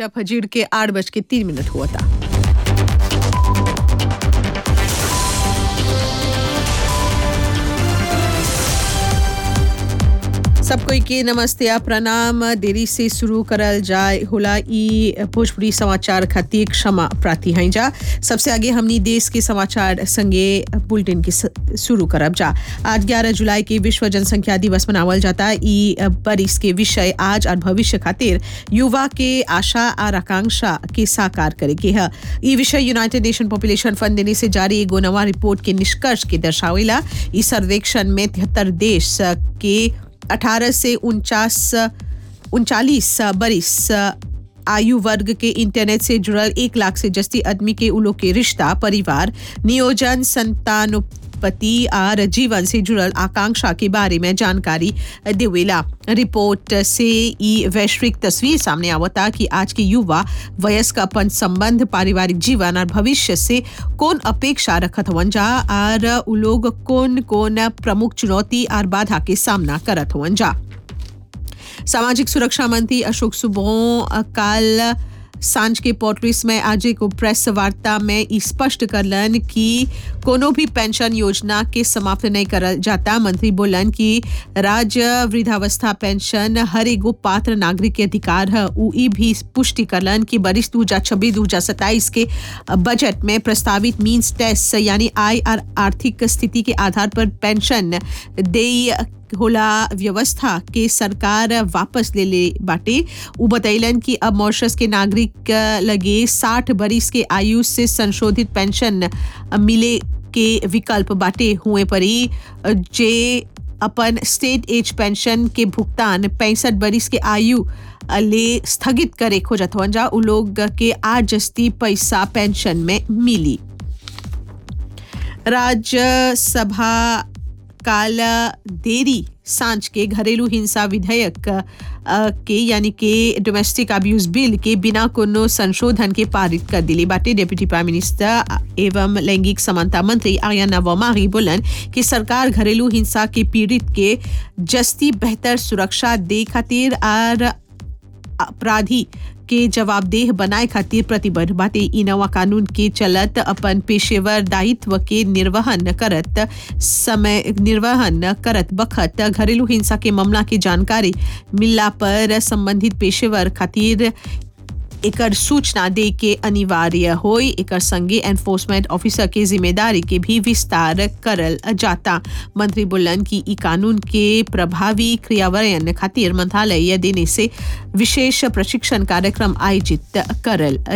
बेला फजीर के आठ बज के तीन मिनट हुआ था सब कोई के नमस्ते आ प्रणाम देरी से शुरू करल जाए होला ई भोजपुरी समाचार खातिर क्षमा प्रार्थी हैं जा सबसे आगे हमनी देश के समाचार संगे बुलेटिन के स- शुरू करब जा आज 11 जुलाई के विश्व जनसंख्या दिवस मनावल जाता ई बरिस के विषय आज और भविष्य खातिर युवा के आशा और आकांक्षा के साकार करे के है ई विषय यूनाइटेड नेशन पॉपुलेशन फंड देने से जारी एगो नवा रिपोर्ट के निष्कर्ष के दर्शावेला ई सर्वेक्षण में तिहत्तर देश के 18 से उनचास उनचालीस बरिस आयु वर्ग के इंटरनेट से जुड़ल एक लाख से जस्ती आदमी के उलो के रिश्ता परिवार नियोजन संतानोत्पत्ति और जीवन से जुड़ल आकांक्षा के बारे में जानकारी देवेला रिपोर्ट से ई वैश्विक तस्वीर सामने आवता कि आज के युवा वयस्क अपन संबंध पारिवारिक जीवन और भविष्य से कौन अपेक्षा रखत हवन जा और उ लोग कौन कौन प्रमुख चुनौती और बाधा के सामना करत हवन जा सामाजिक सुरक्षा मंत्री अशोक सुबह काल सांझ के पोर्टलिस में आज एक प्रेस वार्ता में ई स्पष्ट करलन कि कोनो भी पेंशन योजना के समाप्त नहीं करल जाता मंत्री बोलन कि राज्य वृद्धावस्था पेंशन हर एगो पात्र नागरिक के अधिकार है उ ई भी पुष्टि करलन कि बरिस दू हजार छब्बीस दू हजार सत्ताईस के बजट में प्रस्तावित मीन्स टेस्ट यानी आय और आर्थिक स्थिति के आधार पर पेंशन देय होला व्यवस्था के सरकार वापस ले ले बाटे उ बतैलन कि अब मॉरिशस के नागरिक लगे 60 बरिस के आयु से संशोधित पेंशन मिले के विकल्प बाटे हुए परी जे अपन स्टेट एज पेंशन के भुगतान पैंसठ बरिस के आयु ले स्थगित करे खोजत हवन जा उ लोग के आज जस्ती पैसा पेंशन में मिली राज्यसभा काल देरी सांझ के घरेलू हिंसा विधेयक अ, के यानी के डोमेस्टिक अब्यूज बिल के बिना कोनो संशोधन के पारित कर दिली बाटे डेप्यूटी प्राइम मिनिस्टर एवं लैंगिक समानता मंत्री आर्याना वमारी बोलन कि सरकार घरेलू हिंसा के पीड़ित के जस्ती बेहतर सुरक्षा दे खातिर और अपराधी के जवाबदेह बनाए खातिर प्रतिबद्ध बाटे ई नवा कानून के चलत अपन पेशेवर दायित्व के निर्वहन करत समय निर्वहन करत बखत घरेलू हिंसा के मामला की जानकारी मिलला पर संबंधित पेशेवर खातिर एकर सूचना दे के अनिवार्य होई एकर संगे एनफोर्समेंट ऑफिसर के जिम्मेदारी के भी विस्तार करल जाता मंत्री बोलन कि ई कानून के प्रभावी क्रियान्वयन खातिर मंत्रालय देने से विशेष प्रशिक्षण कार्यक्रम आयोजित करल